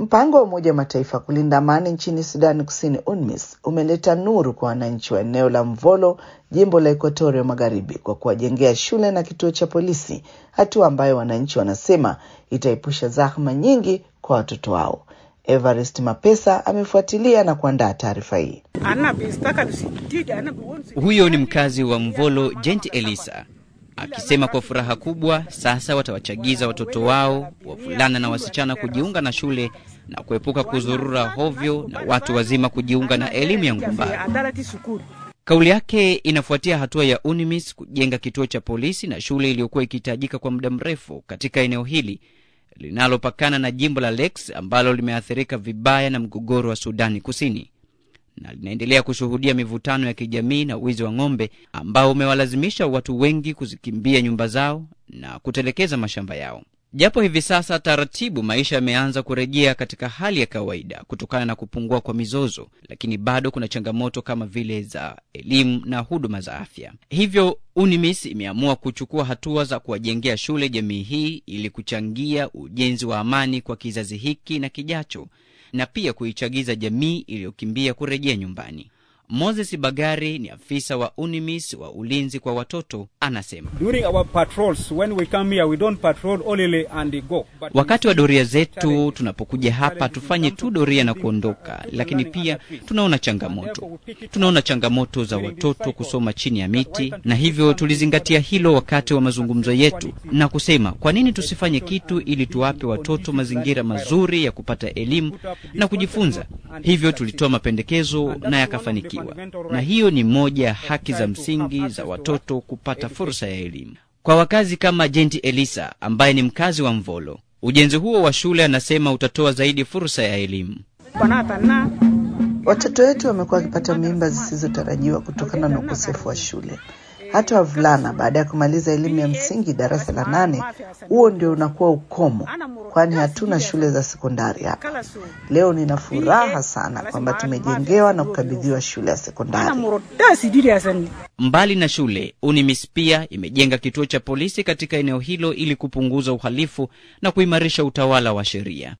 Mpango wa Umoja wa Mataifa kulinda amani nchini Sudani Kusini, UNMISS, umeleta nuru kwa wananchi wa eneo la Mvolo, jimbo la Ekuatoria Magharibi, kwa kuwajengea shule na kituo cha polisi, hatua ambayo wananchi wanasema itaepusha zahma nyingi kwa watoto wao. Evarist Mapesa amefuatilia na kuandaa taarifa hii. Huyo ni mkazi wa Mvolo, Jenti Elisa akisema kwa furaha kubwa sasa watawachagiza watoto wao wavulana na wasichana kujiunga na shule na kuepuka kuzurura hovyo na watu wazima kujiunga na elimu ya ngumbaro. Kauli yake inafuatia hatua ya UNMISS kujenga kituo cha polisi na shule iliyokuwa ikihitajika kwa muda mrefu katika eneo hili linalopakana na jimbo la Lakes ambalo limeathirika vibaya na mgogoro wa Sudani Kusini na linaendelea kushuhudia mivutano ya kijamii na wizi wa ng'ombe ambao umewalazimisha watu wengi kuzikimbia nyumba zao na kutelekeza mashamba yao. Japo hivi sasa taratibu maisha yameanza kurejea katika hali ya kawaida kutokana na kupungua kwa mizozo, lakini bado kuna changamoto kama vile za elimu na huduma za afya. Hivyo UNMISS imeamua kuchukua hatua za kuwajengea shule jamii hii ili kuchangia ujenzi wa amani kwa kizazi hiki na kijacho na pia kuichagiza jamii iliyokimbia kurejea nyumbani. Moses Bagari ni afisa wa UNMISS wa ulinzi kwa watoto, anasema wakati wa doria zetu tunapokuja hapa tufanye tu doria na kuondoka, lakini pia tunaona changamoto. Tunaona changamoto za watoto kusoma chini ya miti, na hivyo tulizingatia hilo wakati wa mazungumzo yetu na kusema kwa nini tusifanye kitu ili tuwape watoto mazingira mazuri ya kupata elimu na kujifunza. Hivyo tulitoa mapendekezo na yakafanikiwa na hiyo ni moja ya haki za msingi za watoto kupata fursa ya elimu. Kwa wakazi kama Jenti Elisa ambaye ni mkazi wa Mvolo, ujenzi huo wa shule anasema utatoa zaidi fursa ya elimu. Watoto wetu wamekuwa wakipata mimba zisizotarajiwa kutokana na ukosefu wa shule. Hata wavulana baada ya kumaliza elimu ya msingi darasa la nane, huo ndio unakuwa ukomo, kwani hatuna shule za sekondari hapa. Leo nina furaha sana kwamba tumejengewa na kukabidhiwa shule ya sekondari. Mbali na shule, UNMISS pia imejenga kituo cha polisi katika eneo hilo ili kupunguza uhalifu na kuimarisha utawala wa sheria.